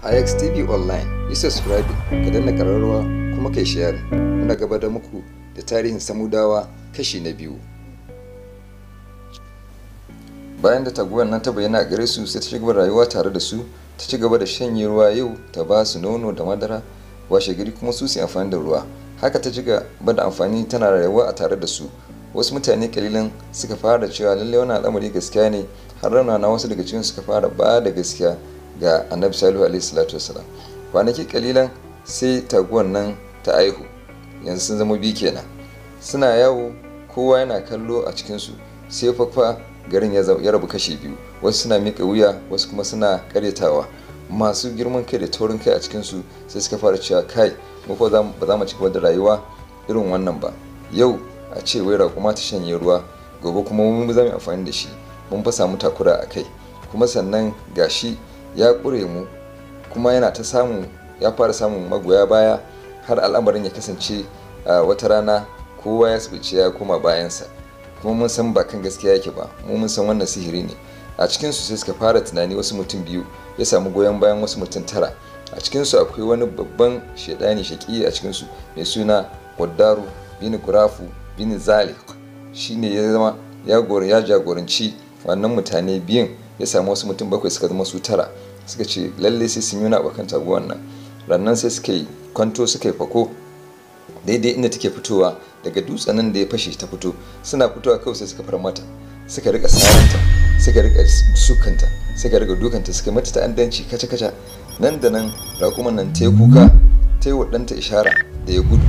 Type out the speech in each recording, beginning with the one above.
IXTV Online yi subscribe ka danna ƙararrawa kuma kai share muna gaba da muku da tarihin samudawa kashi na biyu bayan da taguwar nan ta bayyana a gare su sai ta ci gaba da rayuwa tare da su ta ci gaba da shanye ruwa yau ta ba su nono da madara washe gari kuma su su amfani da ruwa haka ta ci gaba da amfani tana rayuwa a tare da su wasu mutane kalilan suka fara cewa lallai wannan al'amari gaskiya ne har rauna na wasu daga cikin suka fara ba da gaskiya ga annabi salihu alaihi salatu wasalam kwanaki kalilan sai taguwan nan ta aihu yanzu sun zama biyu kenan suna yawo kowa yana kallo a cikinsu sai fafa garin ya rabu kashi biyu wasu suna miƙa wuya wasu kuma suna karyatawa masu girman kai da taurin kai a cikinsu sai suka fara cewa kai mu fa ba za mu ci gaba da rayuwa irin wannan ba yau a ce wai raƙuma ta shanye ruwa gobe kuma mun za mu amfani da shi mun fa samu takura a kai kuma sannan gashi ya ƙure mu kuma yana ta samun ya fara samun magoya baya har al'amarin ya kasance a wata rana kowa ya sabice ya koma bayansa kuma mun san ba kan gaskiya yake ba mu mun san wannan sihiri ne a cikin su sai suka fara tunani wasu mutum biyu ya samu goyon bayan wasu mutum tara a cikin su akwai wani babban shaidani shaki a cikin su mai suna Waddaru bin Kurafu bin Zalik shine ya zama ya ya jagoranci wannan mutane biyun ya samu wasu mutum bakwai suka zama su tara suka ce lalle sai sun yi wani abokan taguwan nan rannan sai suka yi kwanto suka yi fako daidai inda take fitowa daga dutsen nan da ya fashe ta fito suna fitowa kawai sai suka far mata suka rika saranta suka rika sukanta suka rika dukanta suka mata ta'addanci kaca kaca nan da nan raƙuman nan ta yi kuka ta yi wa ɗanta ishara da ya gudu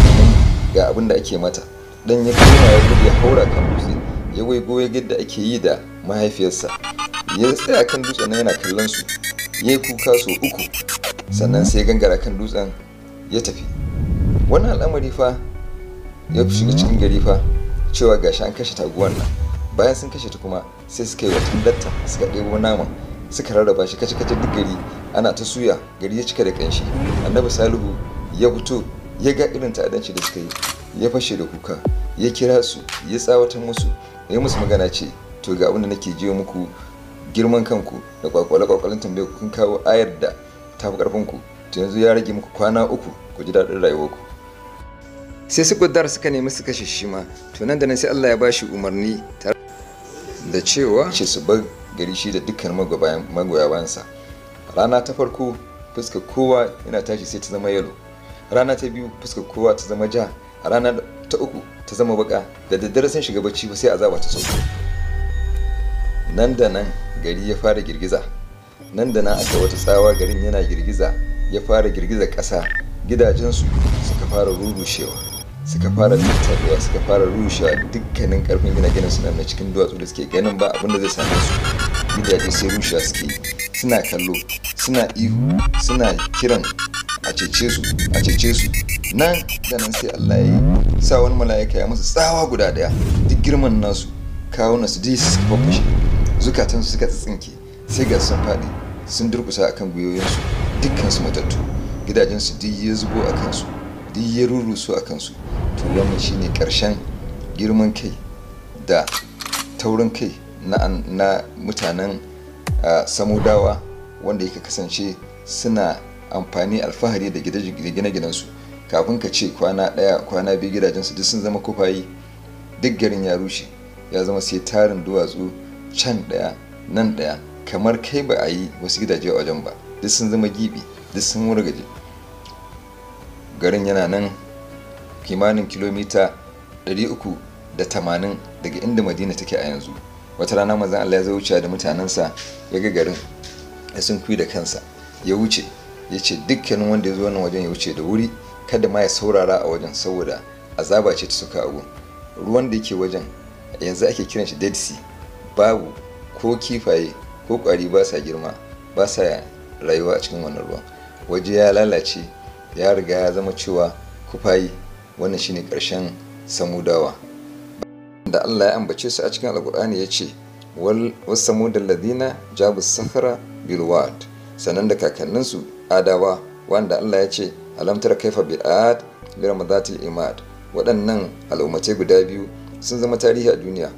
ga abin da ake mata dan ya koma ya gudu ya haura kan dutse ya waigo ya da ake yi da mahaifiyarsa ya tsaya kan dutsen yana kallon su ya yi kuka sau uku sannan sai gangara kan dutsen ya tafi wannan al'amari fa ya shiga cikin gari fa cewa gashi an kashe taguwan nan bayan sun kashe ta kuma sai suka yi wa tandatta suka ɗebo naman suka rarraba shi kace kace duk gari ana ta suya gari ya cika da kanshi annabi salihu ya fito ya ga irin ta'adanci da suka yi ya fashe da kuka ya kira su ya tsawatar musu ya musu magana ce to ga abin da nake jiyo muku girman kanku da kwakwale kwakwalen tambaye kun kawo ayar da ta fi karfin ku to yanzu ya rage muku kwana uku ku ji daɗin rayuwarku sai su gudar suka nemi su kashe shi ma to nan da nan sai Allah ya bashi umarni da cewa ce su bar gari shi da dukkan magoya bayansa rana ta farko fuskar kowa yana tashi sai ta zama yalo rana ta biyu fuskar kowa ta zama ja a rana ta uku ta zama baka da daddare sun shiga bacci sai azaba ta sauko nan da nan gari ya fara girgiza nan da nan aka wata tsawa garin yana girgiza ya fara girgiza ƙasa gidajensu suka fara rurushewa suka fara tattaruwa suka fara rushewa dukkanin karfin gine-ginen su na cikin duwatsu da suke ganin ba abin da zai same su gidaje sai rushewa suke suna kallo suna ihu suna kiran a cece su a cece su nan da nan sai Allah ya yi sa wani mala'ika ya musu tsawa guda daya duk girman nasu kawunan su dai suka fafashe zukatan su suka tsinke sai ga sun faɗi sun durkusa akan gwiwoyinsu dukkan su matattu gidajen su duk ya zubo a kansu duk ya rurusu a kansu to wannan shine karshen girman kai da taurin kai na, mutanen samudawa wanda yake kasance suna amfani alfahari da gine-ginensu kafin ka ce kwana ɗaya kwana biyu gidajensu duk sun zama kufayi duk garin ya rushe ya zama sai tarin duwatsu can ɗaya nan ɗaya kamar kai ba a yi wasu gidaje a wajen ba duk sun zama gibi duk sun wargaje garin yana nan kimanin kilomita 380 daga inda madina take a yanzu wata rana mazan allah ya zo wuce da mutanensa ya ga garin ya sun da kansa ya wuce ya ce dukkanin wanda ya zo wannan wajen ya wuce da wuri kada ma ya saurara a wajen saboda azaba ce ta suka abu ruwan da yake wajen yanzu ake kiran shi dead sea babu ko kifaye ko kwari ba sa girma ba sa rayuwa a cikin wannan ruwan waje ya lalace ya riga ya zama cewa kufayi wannan shine karshen samudawa da Allah ya ambace su a cikin alkur'ani ya ce wal samudal ladina jabu sahara bil wad sannan da kakanninsu adawa wanda Allah ya ce alam tara kaifa bi ad bi ramadatil imad waɗannan al'ummatai guda biyu sun zama tarihi a duniya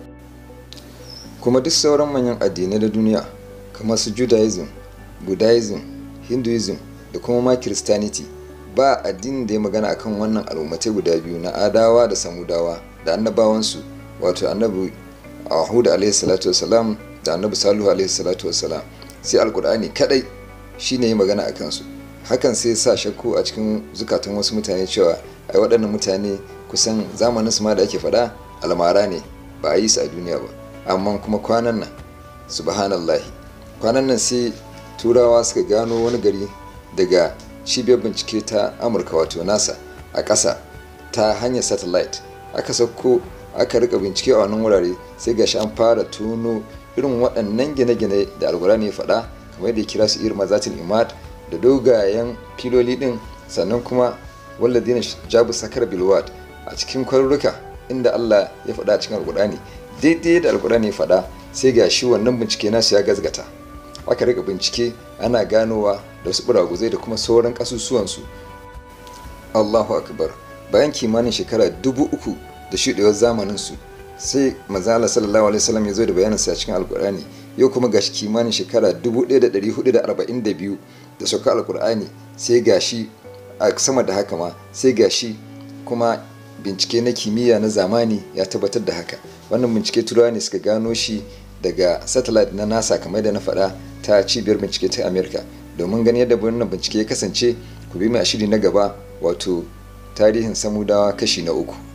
kuma duk sauran manyan addinai da duniya kamar su judaism buddhism hinduism da kuma ma christianity ba addinin da ya magana akan wannan al'ummatai guda biyu na adawa da samudawa da annabawansu wato annabi ahud alaihi salatu wasalam da annabi salihu alaihi salatu wasalam sai alkur'ani kadai shine ya magana a kansu hakan sai sa shakku a cikin zukatan wasu mutane cewa ai waɗannan mutane kusan zamanin su ma da ake faɗa almara ne ba a yi su a duniya ba amma kuma kwanan nan subhanallahi kwanan nan sai turawa suka gano wani gari daga cibiyar bincike ta amurka wato nasa a ƙasa ta hanyar satellite aka sauko aka rika bincike a wannan wurare sai gashi an fara tuno irin waɗannan gine-gine da alkurani ya faɗa kamar da ya kira su irin mazatin imad da dogayen filoli ɗin sannan kuma walladina jabu sakar bilwad a cikin kwarurruka inda allah ya faɗa a cikin alkurani daidai da alkurani ya faɗa sai gashi wannan bincike nasu ya gazgata aka rika bincike ana ganowa da wasu buraguzai da kuma sauran ƙasusuwansu allahu akbar bayan kimanin shekara dubu uku da shuɗewar zamaninsu sai mazala sallallahu alaihi wasallam ya zo da bayanin sa cikin alkur'ani yau kuma gashi kimanin shekara 1442 da sauka alkur'ani sai gashi a sama da haka ma sai gashi kuma bincike na kimiyya na zamani ya tabbatar da haka wannan bincike turawa ne suka gano shi daga satellite na nasa kamar da na faɗa ta cibiyar bincike ta america domin ganin yadda wannan bincike ya kasance ku bi mai shiri na gaba wato tarihin samudawa kashi na uku